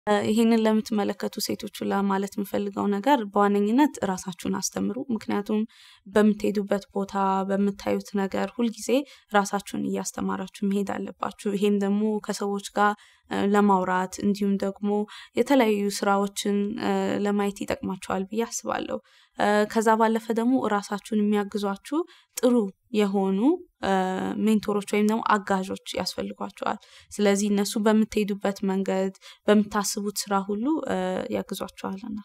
ይህንን ለምትመለከቱ ሴቶች ሁላ ማለት የምፈልገው ነገር በዋነኝነት ራሳችሁን አስተምሩ። ምክንያቱም በምትሄዱበት ቦታ በምታዩት ነገር ሁልጊዜ ራሳችሁን እያስተማራችሁ መሄድ አለባችሁ። ይሄም ደግሞ ከሰዎች ጋር ለማውራት እንዲሁም ደግሞ የተለያዩ ስራዎችን ለማየት ይጠቅማችኋል ብዬ አስባለሁ። ከዛ ባለፈ ደግሞ ራሳችሁን የሚያግዟችሁ ጥሩ የሆኑ ሜንቶሮች ወይም ደግሞ አጋዦች ያስፈልጓቸዋል። ስለዚህ እነሱ በምትሄዱበት መንገድ በምታስቡት ስራ ሁሉ ያግዟችኋልና